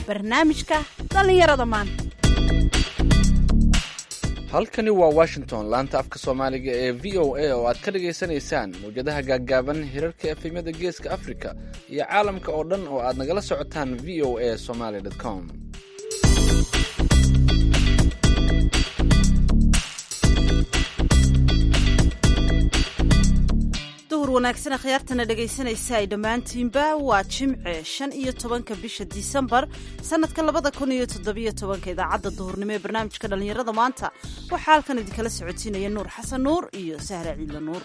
barnaamijka dhallinyarada maanta halkani waa washington laanta afka soomaaliga ee v o a oo aad ka dhagaysanaysaan mawjadaha gaaggaaban hirarka efemyada geeska africa iyo caalamka oo dhan oo aad nagala socotaan v o a somaly com duhur wanaagsan akhyaartana dhegaysanaysa ay dhammaantiinba waa jimce shan iyo tobanka bisha disembar sannadka labada kun iyo toddobiyo tobanka idaacadda duhurnimo ee barnaamijka dhallinyarada maanta waxaa halkan idinkala socotiinaya nuur xasan nuur iyo sahra ciidla nuur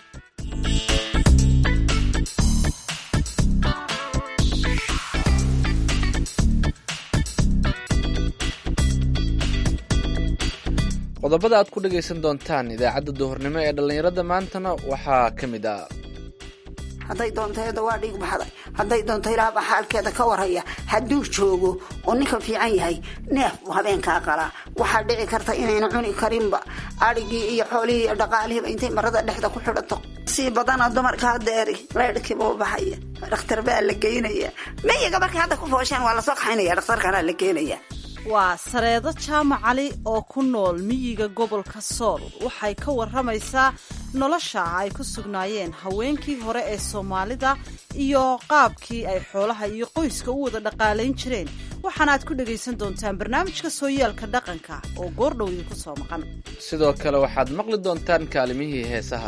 qodobada aad ku dhagaysan doontaan idaacadda duhurnimo ee dhallinyarada maantana waxaa ka mid ah hadday doonteeda waa dhiig baxday hadday doonto ilaahba xaalkeeda ka warhaya hadduu joogo oo ninka fiican yahay neef buu habeenkaa qalaa waxaa dhici karta inayna cuni karinba adhigii iyo xoolihii iyo dhaqaalihiiba intay marada dhexda ku xidhato sii badana dumarka hadeeri leydhkiiba u baxaya dhakhtar baa la geynaya miyiga markay hadda ku fooshaan waa lasoo kaxaynaya dhakhtarkana la geenaya waa sareedo jaamac cali oo ku nool miyiga gobolka sool waxay ka waramaysaa nolosha ay ku sugnaayeen haweenkii hore ee soomaalida iyo qaabkii ay xoolaha iyo qoyska u wada dhaqaalayn jireen waxaana aad ku dhagaysan doontaan barnaamijka sooyaalka dhaqanka oo goordhow idinku soo maqan sidoo kale waxaad maqli doontaan kaalimihii heesaha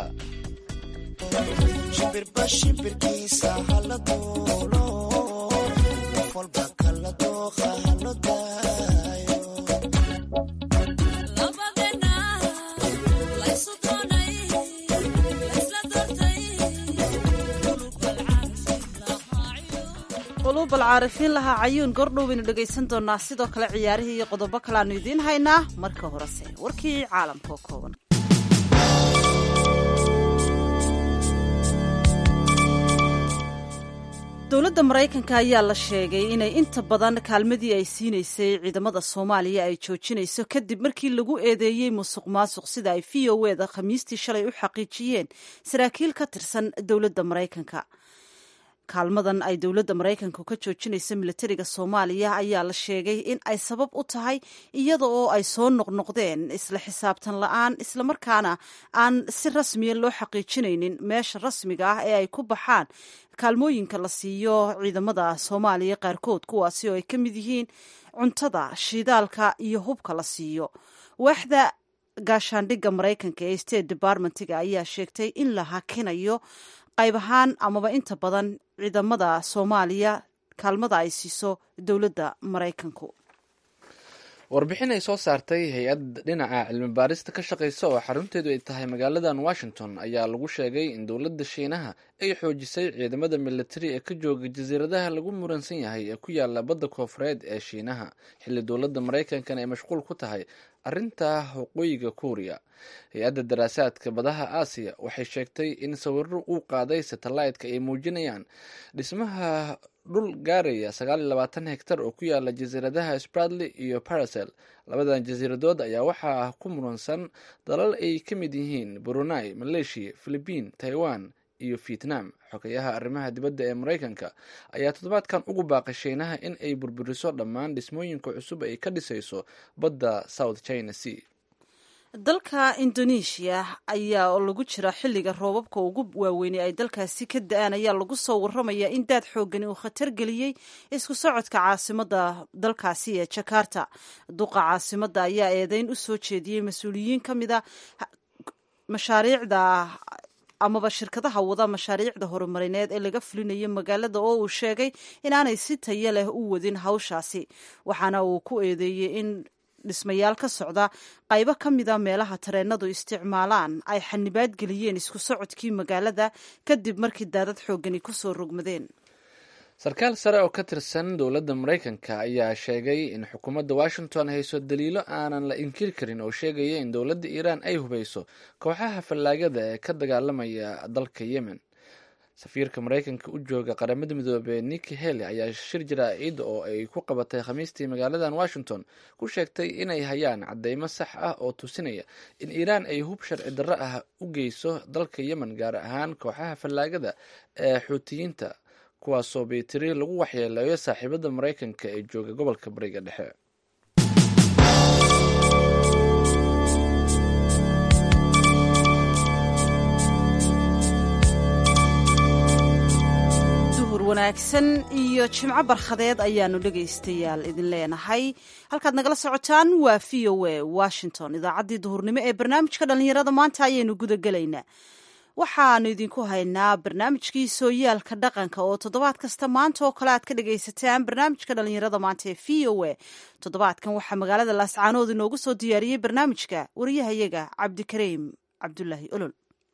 quluub alcaarifiin lahaa cayuun goordhow baynu dhegaysan doonaa sidoo kale ciyaarihii iyo qodobo kale aanu idiin haynaa marka horese warkii caalamka oo kooban dowladda maraykanka ayaa la sheegay inay inta badan kaalmadii ay siinaysay ciidamada soomaaliya ay joojinayso kadib markii lagu eedeeyey musuq maasuq sida ay v o eda khamiistii shalay u xaqiijiyeen saraakiil ka tirsan dowladda maraykanka kaalmadan ay dowladda maraykanku ka joojinayso milatariga soomaaliya ayaa la sheegay in ay sabab u tahay iyada oo ay soo noqnoqdeen isla xisaabtan la-aan islamarkaana aan si rasmiya loo xaqiijinaynin meesha rasmiga ah ee ay ku baxaan kaalmooyinka la siiyo ciidamada soomaaliya qaarkood kuwaasi oo ay ka mid yihiin cuntada shiidaalka iyo hubka la siiyo waaxda gaashaandhigga maraykanka ee state departmentiga ayaa sheegtay in la hakinayo qayb ahaan amaba inta badan ciidamada soomaaliya kaalmada ay siiso dowladda maraykanku warbixin ay soo saartay hay-ad dhinaca cilmi baarista ka shaqaysa oo xarunteedu ay tahay magaaladan washington ayaa lagu sheegay in dowladda shiinaha ay xoojisay ciidamada militari ee ka jooga jasiiradaha lagu muransan yahay ee ku yaala badda koofureed ee shiinaha xilli dowladda maraykankan ay mashquul ku tahay arrinta waqooyiga kuuriya hay-adda daraasaadka badaha aasiya waxay sheegtay in sawiro uu qaaday satellaytka ay muujinayaan dhismaha dhul gaaraya sagaal iyo labaatan hektar oo ku yaala jasiiradaha spradley iyo paracel labadan jasiiradood ayaa waxaa ku muransan dalal ay ka mid yihiin brunei malaysia philibiin taiwan iyo vietnam xogayaha arrimaha dibadda ee maraykanka ayaa toddobaadkan ugu baaqay shiinaha in ay burburiso dhammaan dhismooyinka cusub ay ka dhisayso badda south china sea dalka indonesia ayaa oo lagu jira xilliga roobabka ugu waaweynay ay dalkaasi ka da-aan ayaa lagu soo waramayaa in daad xoogani uu khatar geliyey isku socodka caasimada dalkaasi ee jakarta duqa caasimada ayaa eedeyn u soo jeediyey mas-uuliyiin ka mida mashaariicda amaba shirkadaha wada mashaariicda horumarineed ee laga fulinayo magaalada oo uu sheegay inaanay si tayo leh u wadin hawshaasi waxaana uu ku eedeeyey in dhismayaal ka socda qaybo ka mida meelaha tareenadu isticmaalaan ay xanibaad geliyeen isku socodkii magaalada kadib markii daadad xoogani kusoo rogmadeen sarkaal sare oo ka tirsan dowladda maraykanka ayaa sheegay in xukuumadda washington hayso daliilo aanan la inkiri karin oo sheegaya in dowladda iiraan ay hubayso kooxaha fallaagada ee ka dagaalamaya dalka yemen safiirka maraykanka u jooga qaramada midoobey niki heli ayaa shir jaraa'id oo ay ku qabatay khamiistii magaaladan washington ku sheegtay inay hayaan cadeymo sax ah oo tusinaya in iiraan ay hub sharci darro ah u geyso dalka yemen gaar ahaan kooxaha fallaagada ee xuutiyiinta kuwaasoo baytiri lagu waxyeeleeyo saaxiibada maraykanka ee jooga gobolka bariga dhexe wanaagsan iyo jimco barkhadeed ayaanu dhegaystayaal idin leenahay halkaad nagala socotaan waa v o a washington idaacaddii duhurnimo ee barnaamijka dhallinyarada maanta ayaynu guda gelaynaa waxaanu idinku haynaa barnaamijkii sooyaalka dhaqanka oo toddobaad kasta maanta oo kale aad ka dhagaysataan barnaamijka dhallinyarada maanta ee v o a toddobaadkan waxaa magaalada laascaanood inoogu soo diyaariyey barnaamijka wariyahayaga cabdikariim cabdulaahi olol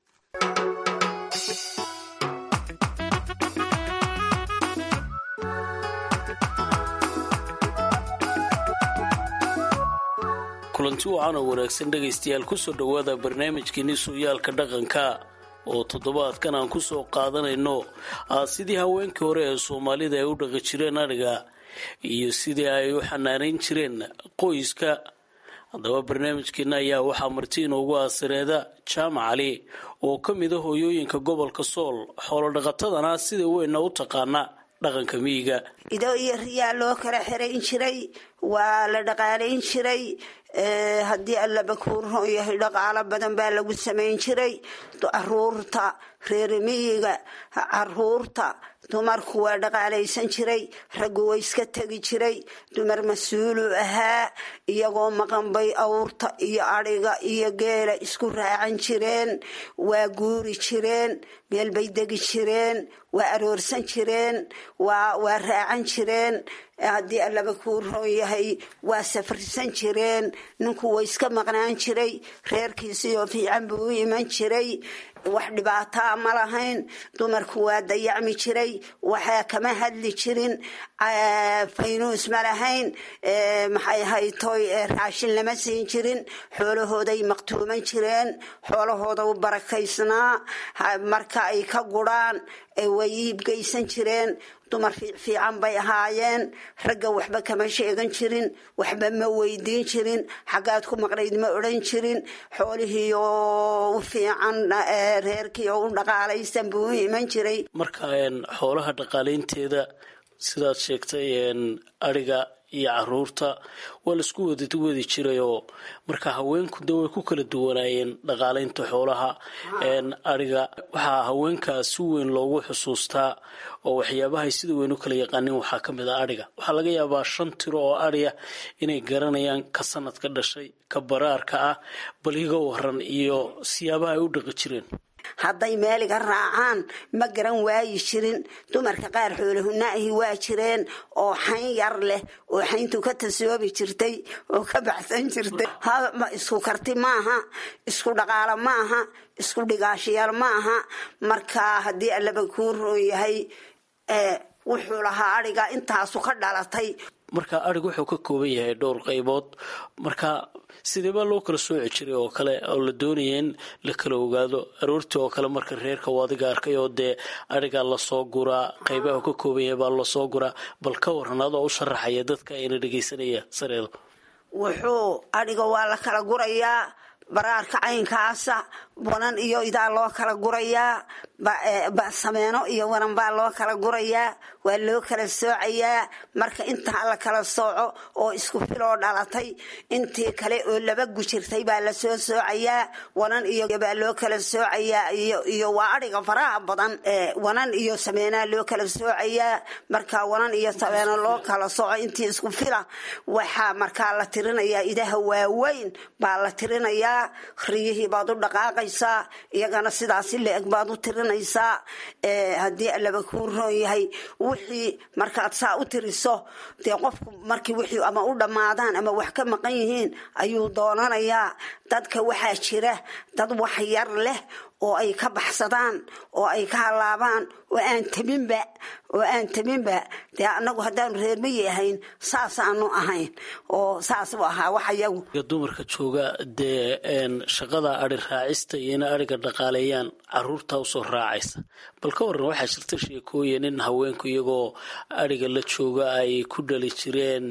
kulanti wacan oo wanaagsan dhegaystayaal kusoo dhowaada barnaamijkeeni sooyaalka dhaqanka oo toddobaadkan aan kusoo qaadanayno sidii haweenkii hore ee soomaalida ay u dhaqi jireen adhiga iyo sidii ay u xanaanayn jireen qoyska haddaba barnaamijkeena ayaa waxaa marti inoogu aasireeda jaamac cali oo ka mid a hooyooyinka gobolka sool xoolodhaqatadana sida weynna u taqaana dhaqanka miyiga ido iyo riyaa loo kala xirayn jiray waa la dhaqaalayn jiray haddii allaba kuuron yahay dhaqaalo badan baa lagu samayn jiray caruurta reer miyiga caruurta dumarku waa dhaqaalaysan jiray raggu way iska tegi jiray dumar mas-uulu ahaa iyagoo maqan bay awrta iyo adhiga iyo geela isku raacan jireen waa guuri jireen meel bay degi jireen waa aroorsan jireen waa raacan jireen haddii allaba kuu roon yahay waa safrisan jireen ninku way iska maqnaan jiray reerkiisioo fiican buu u iman jiray wax dhibaataa ma lahayn dumarku waa dayacmi jiray waxaa kama hadli jirin faynuus ma lahayn maxay haytoy raashin lama siin jirin xoolahooday maqtuuman jireen xoolahooda u barakaysnaa marka ay ka guraan way iibgeysan jireen dumar fiican bay ahaayeen ragga waxba kama sheegan jirin waxba ma weydiin jirin xaggaad ku maqnayd ma odhan jirin xoolihii oo u fiican reerkii oo u dhaqaalaysan buu u iman jiray marka xoolaha dhaqaalaynteeda sidaad sheegtay adhiga iyo caruurta waa laisku wadi wadi jirayoo marka haweenku de way ku kala duwanaayeen dhaqaalaynta xoolaha adhiga waxaa haweenkaa si weyn loogu xusuustaa oo waxyaabahay sida weyn u kala yaqaanin waxaa ka mid ah adhiga waxaa laga yaabaa shan tiro oo adhiya inay garanayaan ka sanadka dhashay ka baraarka ah bal iga waran iyo siyaabaha ay u dhaqi jireen hadday meeliga raacaan ma garan waayi jirin dumarka qaar xoolahunaahi waa jireen oo xayn yar leh oo xayntu ka tasoobi jirtay oo ka baxsan jirtay isku karti maaha isku dhaqaalo maaha isku dhigaashiyaal maaha marka haddii allaba kuu roon yahay wuxuu lahaa adhiga intaasu ka dhalatay marka adhig wuxuu ka kooban yahay dhowr qaybood marka sideebaa loo kala sooci jiray oo kale oo la doonaya in la kala ogaado aroortii oo kale marka reerka u adiga arkay oo dee adhigaa lasoo guraa qaybaha uu ka kooban yahay baa lasoo guraa bal ka waran adoo u sharaxaya dadka ayna dhegaysanaya sareedo wuxuu adhiga waa la kala gurayaa baraarka caynkaasa wanan iyo idaa loo kala gurayaa sameeno iyo wanan baa loo kala gurayaa waa loo kala soocayaa marka intaa la kala sooco oo isku filoo dhalatay intii kale oo laba gujirtay baa lasoo soocayaa wanan iyo baa loo kala soocayaa iyo waa adhiga faraha badan wanan iyo sameenaa loo kala soocayaa marka wanan iyo sameeno loo kala sooco intii isku fila waxaa markaa la tirinayaa idaha waaweyn baa la tirinayaa riyihii baad u dhaqaaqaysaa iyagana sidaasi la-eg baad u tirinaysaa haddii allaba kuu roon yahay wixii markaad saa u tiriso dee qofku markii wixii ama u dhammaadaan ama wax ka maqan yihiin ayuu doonanayaa dadka waxaa jira dad wax yar leh oo ay ka baxsadaan oo ay ka halaabaan oo aan tabinba oo aan tabinba dee anagu haddaanu reermayi ahayn saasaanu ahayn oo saas u ahaa wax iyagu dumarka jooga dee shaqada adhi raacista iyo ina adhiga dhaqaaleeyaan caruurta usoo raacaysa bal ka waran waxaa jirta sheekooyin in haweenku iyagoo adhiga la jooga ay ku dhali jireen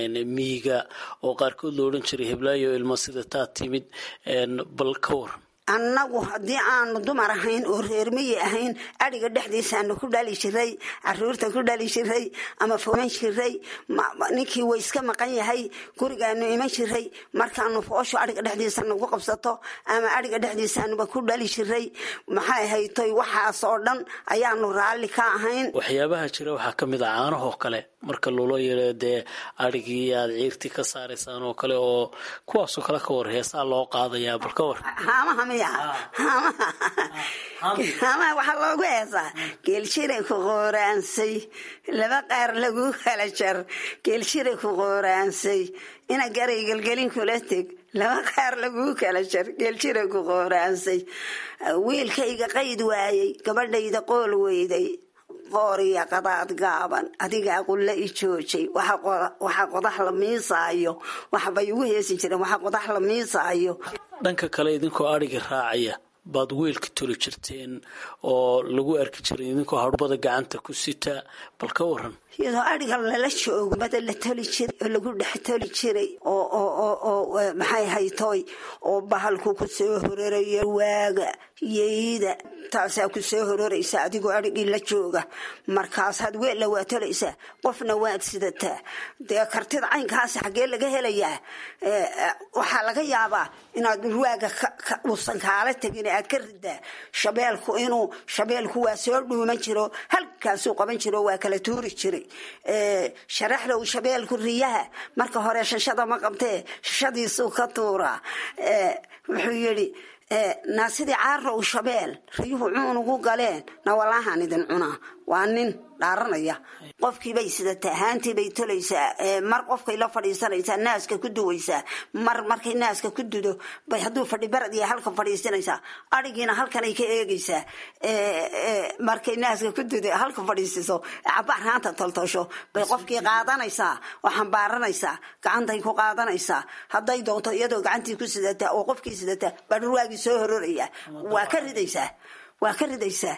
miyiga oo qaarkood la odhan jiray heblaayo ilma sida taa timid bal ka waran annagu haddii aanu dumar ahayn oo reermiyi ahayn adhiga dhexdiisaanu ku dhali jiray caruurta ku dhali jiray ama foman jiray ninkii way iska maqan yahay gurigaanu iman jiray markaanu foosho adhiga dhexdiisa nagu qabsato ama adhiga dhexdiisaanuba ku dhali jiray maxay haytoy waxaas oo dhan ayaanu raalli ka ahayn waxyaabaha jira waxaa ka mid a caanahoo kale marka loola yeero dee adhigii aad ciirtii ka saaraysaan oo kale oo kuwaasoo kale ka war heesaa loo qaadayaa bal ka war haamaha miya haamaha haamaha waxaa loogu heesaa geeljiray ku qooraansay laba qaar lagu kala jar geeljiray ku qooraansay ina garay gelgelin kula teg laba qaar laguu kala jar geeljiray ku qooraansay wiilkayga qayd waayey gabadhayda qool weyday qooriya qadaad gaaban adigaa qulla i joojay waxa qodax la miisaayo waxbay ugu heesi jireen waxa qodax la miisaayo dhanka kale idinkoo adhiga raacaya baad weelka toli jirteen oo lagu arki jiray idinkoo hadhbada gacanta ku sita bal ka waran iyadoo adhiga lala joogo bada la toli jiray oo lagu dhex toli jiray oo maxay haytooy oo bahalku ku soo horarayo waaga yeyda taasaa ku soo hororaysa adigoo adhigii la jooga markaasaad weella waa tolaysaa qofna waad sidataa dee kartida caynkaasi xaggee laga helayaa waxaa laga yaabaa inaad dhulwaaga uusan kaala tegin aad ka ridaa shabeelku inuu shabeelku waa soo dhuuman jiro halkaasuu qaban jiro waa kala tuuri jiray sharaxda uu shabeelku riyaha marka hore shashada ma qabtee shashadiisuu ka tuuraa wuxuu yidhi naa sidii caarow shabeel riyuhu cuun ugu galeen na walaahaan idin cunaa waa nin dhaaranaya qofkiibay sidataa haantiibay tolaysaa mar qofkay la fadhiisanaysaa naaska ku duwaysaa mar markay naaska ku dudo bay hadduu fadhi barad iyo halka fadhiisanaysaa adhigiina halkanay ka eegaysaa markay naaska ku dudo halka fadhiisiso cabaar haanta toltosho bay qofkii qaadanaysaa oo xambaaranaysaa gacantay ku qaadanaysaa hadday doonto iyadoo gacantii ku sidataa oo qofkii sidataa baa dhurwaagii soo hororaya waa ka ridaysaa waa ka ridaysaa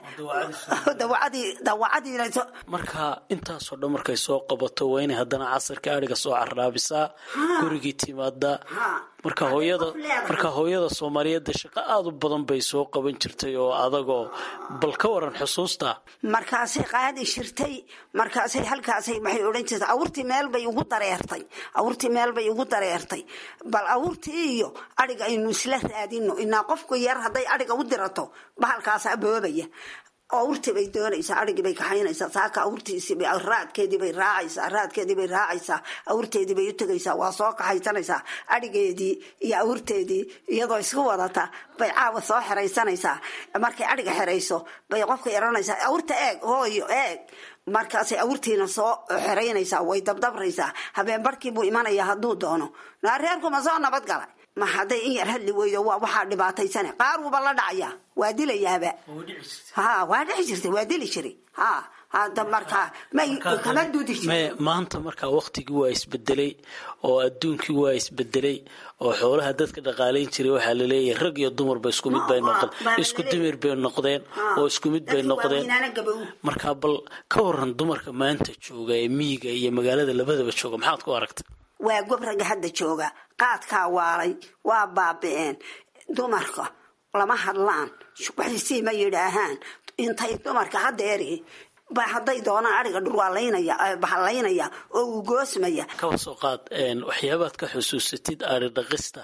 marka intaasoo dhan markay soo qabato waa inay haddana casarka adhiga soo carraabisaa gurigii timaada marka hooyada marka hooyada soomaaliyeedda shaqo aada u badan bay soo qaban jirtay oo adagoo bal ka waran xusuusta markaasay qaadi jirtay markaasay halkaasay waxay odhan jirtay awurtii meel bay ugu dareertay awurtii meel bay ugu dareertay bal awurtii iyo adhiga aynu isla raadino inaa qofku yar hadday adhiga u dirato bahalkaas aboobaya awrtii bay doonaysaa adhigii bay kaxaynaysaa saaka awrtiisiibay raadkeedii bay raacaysaa raadkeedii bay raacaysaa awrteedii bay u tegaysaa waa soo kaxaysanaysaa adhigeedii iyo awrteedii iyadoo isku wadata bay caawa soo xeraysanaysaa markay adhiga xerayso bay qofka yaranaysaa awrta eeg hooyo eeg markaasay awrtiina soo xeraynaysaa way dabdabraysaa habeen barhkii buu imanayaa hadduu doono reerkuma soo nabad galay ma hadday in yar hadli weydo waa waxaa dhibaataysane qaar wuuba la dhacaya waa dilayaaba ha waa dhici jirtay waa dili jiray ha hada markaa may kama duudi jir maanta markaa waktigii waa isbedelay oo adduunkii waa isbedelay oo xoolaha dadka dhaqaalayn jiray waxaa laleeyahay rag iyo dumarba isku mid bay noqdeen isku dumir bay noqdeen oo isku mid bay noqdeen markaa bal ka waran dumarka maanta jooga ee miyiga iyo magaalada labadaba jooga maxaad ku aragtay waa gobraga hadda jooga qaadkaa waalay waa baabi'een dumarka lama hadlaan waxisii ma yidhaahaan intay dumarka haddeeri ba hadday doonaan adhiga dhurwaalaynaya bahalaynaya oo uu goosmaya kaba soo qaad waxyaabaad ka xusuusatid adhi dhaqista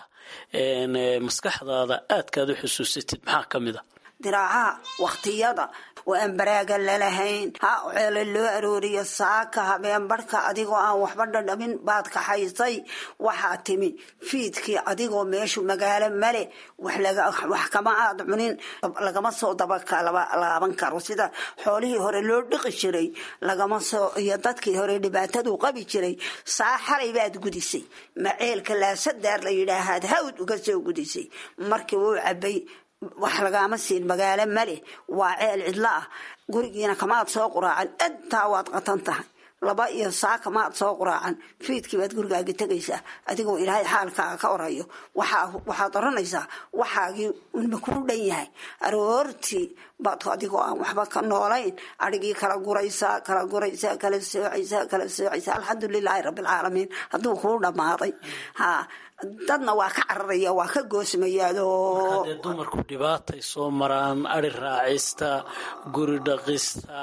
maskaxdaada aadkaad u xusuusatid maxaa ka mid a diraacaha wakhtiyada oo aan baraaga lalahayn ha ceele loo arooriyo saaka habeen barhka adigoo aan waxba dhadhamin baad kaxaysay waxaa timi fiidkii adigoo meeshu magaalo male wax kama aad cunin lagama soo dabalaaban karo sida xoolihii hore loo dhiqi jiray lagama soo iyo dadkii hore dhibaatadu qabi jiray saa xalay baad gudisay maceelka laasadaar la yidhaahaad hawd uga soo gudisay markii wuu cabay wax lagaama siin magaalo male waa ceel cidlo ah gurigiina kamaad soo quraacan intaa waad qatan tahay laba iyo saa kamaad soo quraacan fiidkii baad gurigaaga tegaysaa adigoo ilaahay xaalkaaga ka orayo waxaad oranaysaa waxaagii unba kuu dhan yahay aroortii baad adigoo aan waxba ka noolayn adhigii kala guraysaa kala guraysaa kala soocaysaa kala soocaysaa alxamdulilaahi rabbilcaalamiin hadduu kuu dhammaaday ha dadna waa ka cararaya waa ka goosmayaadoo dee dumarku dhibaatay soo maraan ari raacista guri dhaqista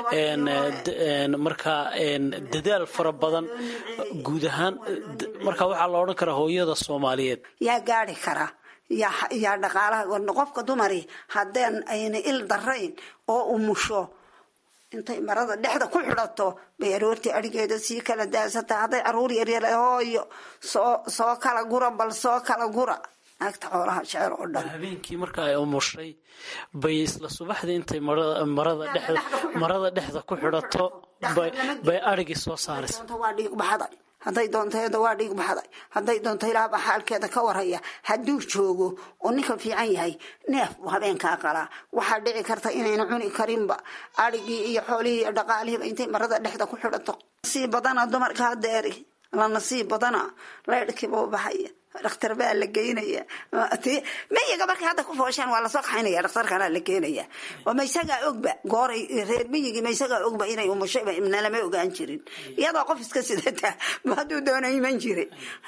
markaa dadaal fara badan guud ahaan marka waxaa la odhan karaa hooyada soomaaliyeed yaa gaari kara yaa dhaqaalaha qofka dumari haddeen ayna il darayn oo umusho intay marada dhexda ku xidhato bay aroortii arigeeda sii kala daasata hadday caruur yaryar hooyo soo soo kala gura bal soo kala gura naagta xoolaha jecel oo dhan habeenkii marka ay umushay bay isla subaxdii intay marada dhexda marada dhexda ku xidhato bay arigii soo saaraysa waa dhiig baxday hadday doonteeda waa dhiig baxday hadday doonto ilaahba xaalkeeda ka warhaya hadduu joogo oo ninka fiican yahay neef buu habeenkaa qalaa waxaa dhici karta inayna cuni karinba adhigii iyo xoolihii iyo dhaqaalihiiba intay marada dhexda ku xidhato nasiib badana dumarka hadeeri la nasiib badana laydhkiiba baxaya dhakhtar baa la geynaya miyiga markay hadda ku fooshaan waa lasoo kaxaynaya dhakhtarkana la keenaya oo ma isagaa ogba gooray reer miyigii ma isagaa ogba inay umushayba nalama ogaan jirin iyadoo qof iska sidata hadduu doono iman jire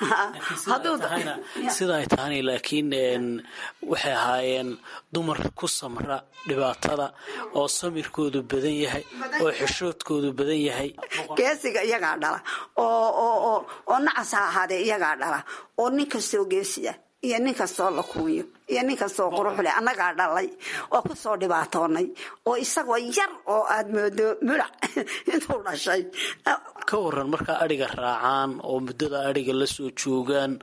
sida ay tahana laakiin waxay ahaayeen dumar ku samra dhibaatada oo samirkoodu badan yahay oo xishoodkoodu badan yahay geesiga iyagaa dhala oo nacas ha ahaadee iyagaa dhala oo nin kastoo geesiya iyo nin kastoo la kuuyo iyo nin kastoo quruxle annagaa dhalay oo kusoo dhibaatoonay oo isagoo yar oo aad moodo mulac intuu dhashay ka waran markaa adhiga raacaan oo muddada adhiga la soo joogaan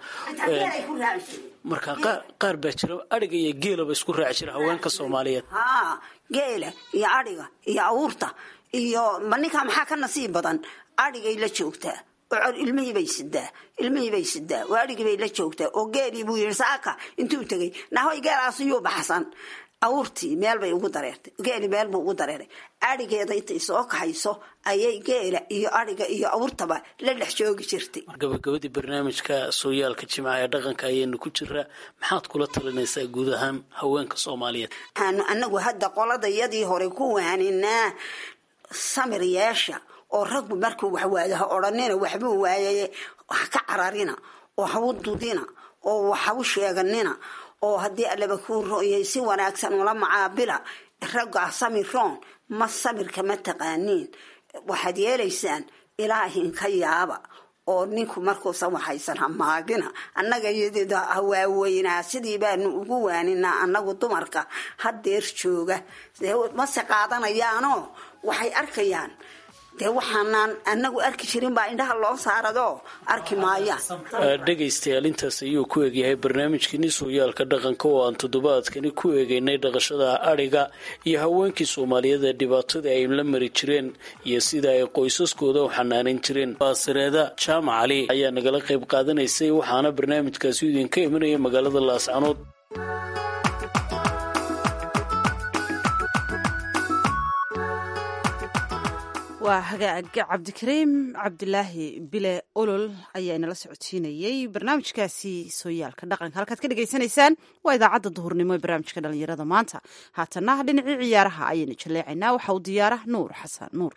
marka qaar baa jira adhiga iyo geelaba isku raaci jira haweenka soomaaliyeed haa geela iyo adhiga iyo awuurta iyo ma ninkaa maxaa ka nasiib badan adhigay la joogtaa oo ilmihii bay sidaa ilmihii bay sidaa oo adhigii bay la joogtaa oo geelii buu yidhi saaka intuu tegey nahoy geelaas iyuu baxsan awurtii meel bay ugu dareertay geeli meel buu ugu dareeray adhigeeda intay soo kaxayso ayay geela iyo adhiga iyo awurtaba la dhex joogi jirtay gabagabadii barnaamijka sooyaalka jimcaha ee dhaqanka ayaynu ku jiraa maxaad kula talinaysaa guud ahaan haweenka soomaaliyeed waxaanu anagu hadda qoladayadii hore ku waaninaa samir yeesha oo raggu markuu wax waayo ha odhanina waxbuu waayaye wax ka cararina oo hawu dudina oo wax hawu sheeganina oo haddii allaba kuu royay si wanaagsan ula macaabila raggaa samiroon ma samirka ma taqaaniin waxaad yeelaysaan ilaahin ka yaaba oo ninku markuusan waxaysan hamaagina annaga iyadeda hawaaweynaa sidii baanu ugu waaninaa annagu dumarka hadeer jooga mase qaadanayaanoo waxay arkayaan dee waxaanaan anagu arki jirin baa indhaha loo saarado arki maayaan dhegaystayaal intaas ayuu ku egyahay barnaamijkeenii sooyaalka dhaqanka oo aan toddobaadkani ku eegaynay dhaqashada adhiga iyo haweenkii soomaaliyeed ee dhibaatada ay la mari jireen iyo sida ay qoysaskooda u xanaanan jireen baasireeda jaamac cali ayaa nagala qayb qaadanaysay waxaana barnaamijkaasi idinka imanaya magaalada laascanood waa hagaag cabdikariim cabdilaahi bile olol ayaa inala socodsiinayey barnaamijkaasi sooyaalka dhaqanka halkaad ka dhegaysanaysaan waa idaacadda duhurnimo ee barnaamijka dhalinyarada maanta haatana dhinacii ciyaaraha ayaynu jaleecaynaa waxa uu diyaara nuur xasan nuur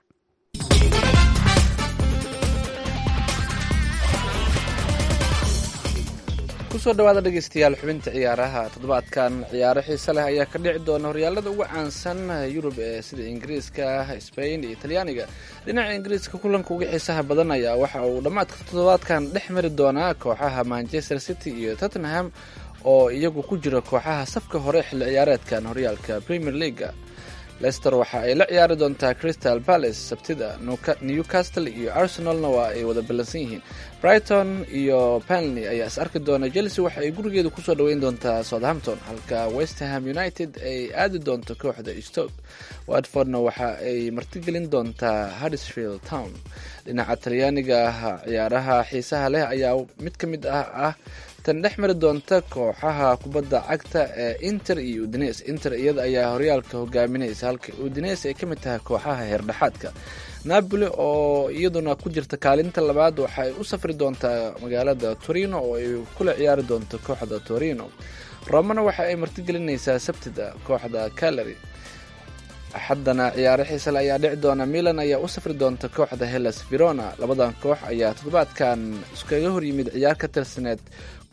kusoo dhawaada dhegeystayaal xubinta ciyaaraha toddobaadkan ciyaaro xiise leh ayaa ka dhici doona horyaalada ugu caansan yurub ee sida ingiriiska spain iyo talyaaniga dhinaca ingiriiska kulanka uga xiisaha badan ayaa waxa uu dhammaadka toddobaadkan dhex mari doonaa kooxaha manchester city iyo tottenham oo iyagu ku jira kooxaha safka hore xilli ciyaareedkan horyaalka premier leaga lester waxa ay la ciyaari doontaa crystal palace sabtida newcastle iyo arsenalna waa ay wada ballansan yihiin brighton iyo panley ayaa is arki doona chelsea waxa ay gurigeeda kusoo dhaweyn doontaa southampton halka westerham united ay aadi doonto kooxda stoke watfordna waxa ay martigelin doontaa huddersfield town dhinaca talyaaniga ciyaaraha xiisaha leh ayaa mid ka mid ah ah tan dhex mari doonta kooxaha kubadda cagta ee inter iyo udines inter iyada ayaa horyaalka hogaaminaysa halka udines ay ka mid tahay kooxaha heerdhexaadka napoli oo iyaduna ku jirta kaalinta labaad waxa ay u safri doontaa magaalada torino oo ay kula ciyaari doonto kooxda torino romana waxa ay martigelinaysaa sabtida kooxda calary axaddana ciyaaro xiisale ayaa dhici doona milan ayaa u safri doonta kooxda hellas verona labadan koox ayaa toddobaadkan iskaga horyimid ciyaar ka tirsaneed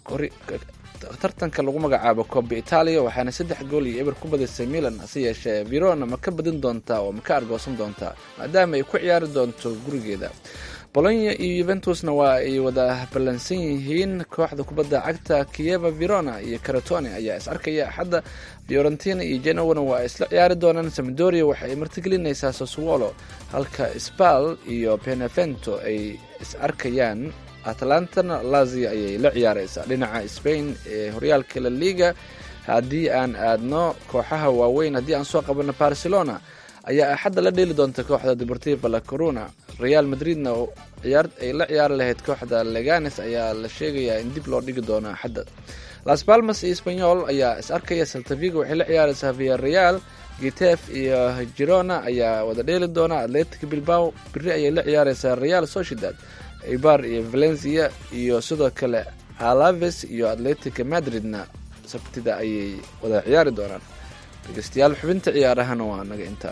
tartanka lagu magacaabo coba italia waxaana saddex gool iyo eber ku badisay milan hase yeeshee verona ma ka badin doontaa oo ma ka argoosan doontaa maadaama ay ku ciyaari doonto gurigeeda bolonya iyo yuventusna waa ay wada ballansan yihiin kooxda kubadda cagta kieva verona iyo caratone ayaa is arkaya axadda fiorentina iyo genowana waa isla ciyaari doonaan samadoria waxa ay martigelinaysaa soswolo halka spal iyo benevento ay is arkayaan atlantana lazia ayay la ciyaareysaa dhinaca spain ee horyaalka la liga haddii aan aadno kooxaha waaweyn haddii aan soo qabano barcelona ayaa axadda la dheeli doonta kooxda deportiva la corona real madridna ay la ciyaari lahayd kooxda leganes ayaa la sheegayaa in dib loo dhigi doono axadda las palmas iyo spanyol ayaa is arkaya saltavigo waxay la ciyaareysaa via real gitef iyo girona ayaa wada dheeli doona atletic bilbao biri ayay la ciyaareysaa real sociedad ibar iyo valencia iyo sidoo kale alaves iyo atletic madridna sabtida ayay wada ciyaari doonaan dhegeystayaal xubinta ciyaarahana waa naga intaa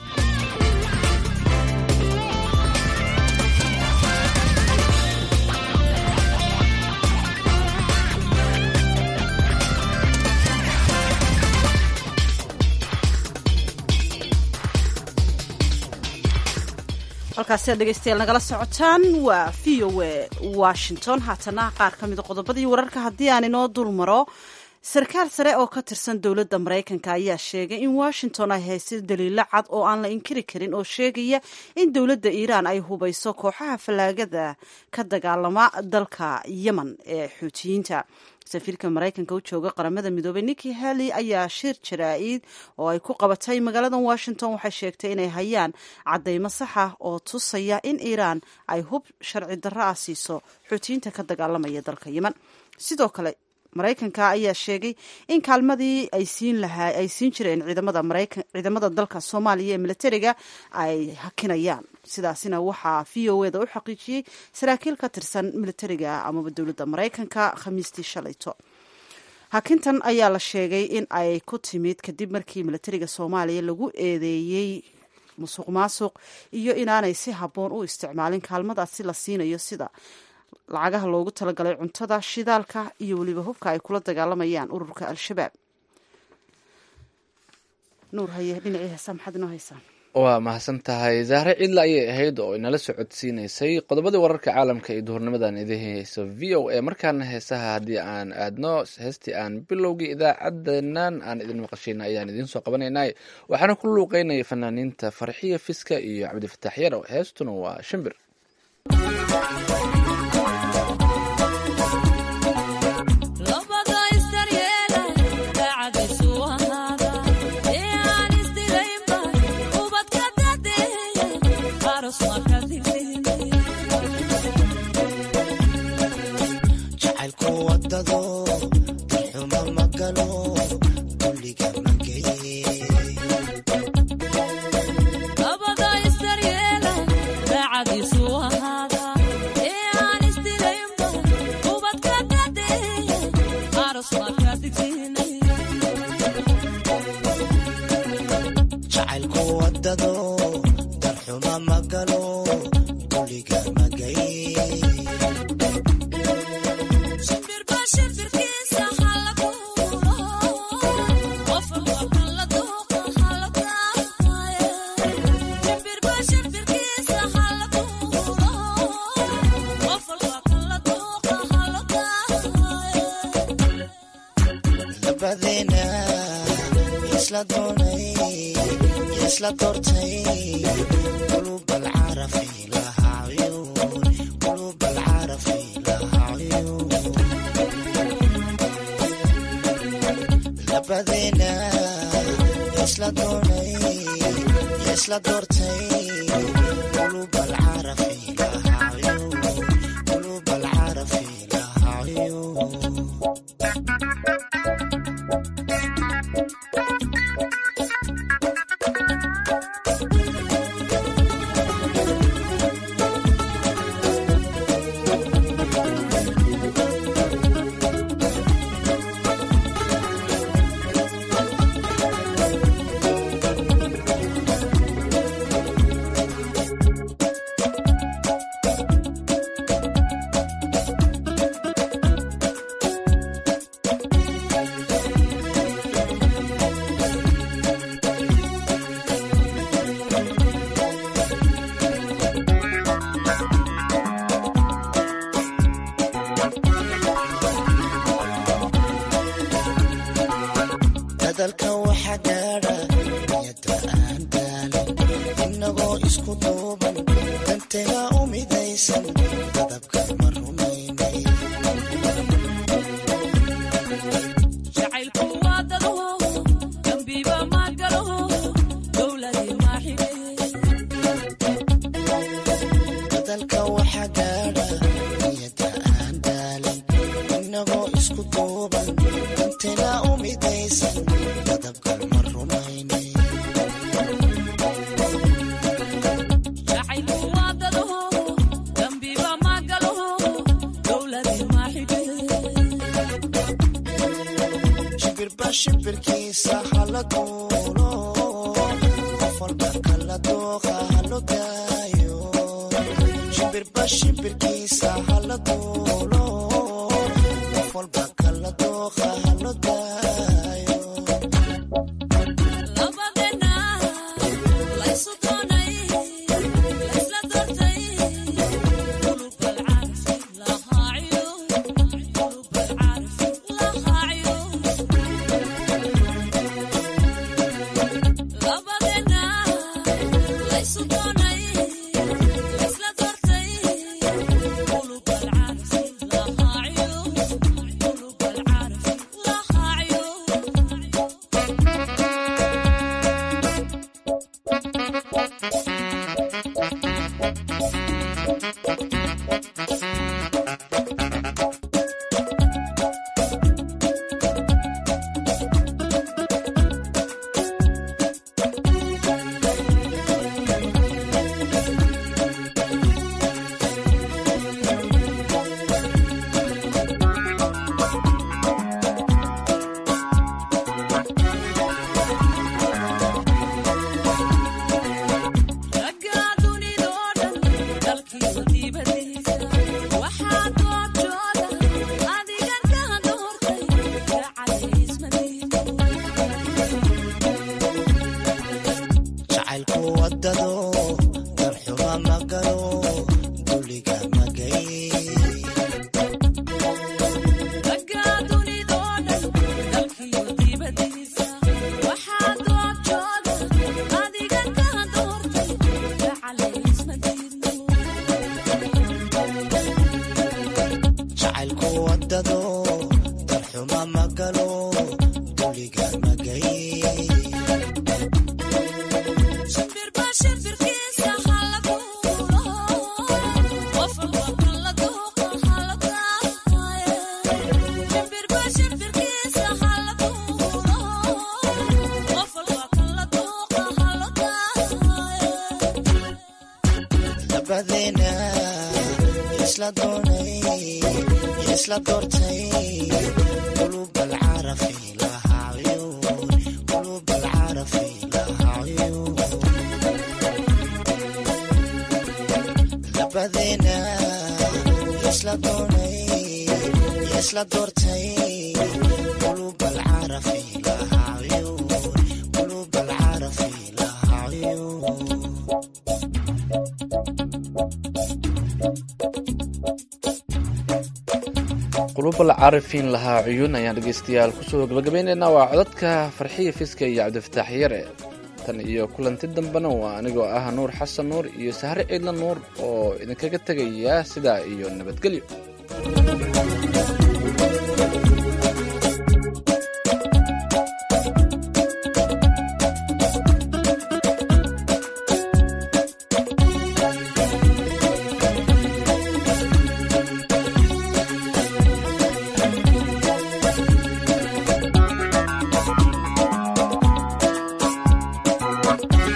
halkaasi aad dhegeystayaal nagala socotaan waa v o a washington haatana qaar ka mida qodobadii wararka haddii aan inoo dul maro sarkaal sare oo ka tirsan dowladda maraykanka ayaa sheegay in washington ay haysto daliilo cad oo aan la inkiri karin oo sheegaya in dowladda iiraan ay hubayso kooxaha fallaagada ka dagaalama dalka yemen ee xuutiyiinta safiirka maraykanka u jooga qaramada midoobey nikki haley ayaa shir jaraa-id oo ay ku qabatay magaalada washington waxay sheegtay inay hayaan caddaymo saxa oo tusaya in iiraan ay hub sharci darro ah siiso xuutiyiinta ka dagaalamaya dalka yemen sidoo kale maraykanka ayaa sheegay in kaalmadii ay siin lahaa ay siin jireen ciidamada maraykan ciidamada dalka soomaaliya ee militariga ay hakinayaan sidaasina waxaa v o eda u xaqiijiyey saraakiil ka tirsan militariga amaba dowladda maraykanka khamiistii shalayto hakintan ayaa la sheegay in ay ku timid kadib markii militariga soomaaliya lagu eedeeyey musuq maasuq iyo inaanay si habboon u isticmaalin kaalmadaasi la siinayo sida lacagaha loogu talagalay cuntada shidaalka iyo weliba hubka ay kula dagaalamayaan ururka al-shabaab nuur haye dhinacii heesa maxaad inoo haysaa waa mahadsan tahay zahre cidla ayay ahayd oo inala socodsiinaysay qodobadii wararka caalamka iyo duhurnimadan idin hayso v o a markaana heesaha haddii aan aadno heestii aan bilowgii idaacadenan aan idin maqashayna ayaan idiin soo qabanaynay waxaana ku luuqeynaya fanaaniinta farxiya fiska iyo cabdifataax yarow heestuna waa shimbir jacaylku wadado darxuma magalo dulliga mageye jacaylku wadado darxuma magalo dulliga magaye labadeena isla doonay isla doortay qulub alcarafi lahaa cuyuun qulub alcarafi lahaa cuyuun labadeena isla doonay isla doortay qulub alcarafi lahaa cuyuun qulub alcarafi lahaa cuyuun dadalka waxa gaadha niyada aan daalin inagoo isku duuban danteena u midaysan dadabka ma rumaynay dadalka waxa gaadha niyada aan daalin inagoo isku duuban danteena u midaysan dadabka ma rumaynay shimbirba shimbirkiisa hala duulo qof walba kala dooqa halo daayo shimbirba shimbirkiisa hala duulo qof walba kala dooqa halo daayo jacaylku wadado darxuma magalo duliga magay jacaylku wadado darxuma magalo duliga magay labadeena isla doonay isla doortay qulub alcarafi lahaa cuyuun qulub alcarafi lahaa cuyuun labadeena isla doonay isla doortay qulub alcarafi lahaa cuyuun qulub alcarafi lahaa cuyuun qulubal caarifiin lahaa cuyuun ayaan dhegeystayaal kusoo gabagabaynaynaa waa codadka farxiya fiska iyo cabdifataax yare tan iyo kulanti dambena waa anigoo ah nuur xasan nuur iyo sahre ciidla nuur oo idinkaga tegaya sidaa iyo nabadgelyo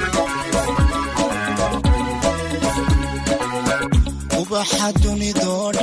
ubaxa dunidoo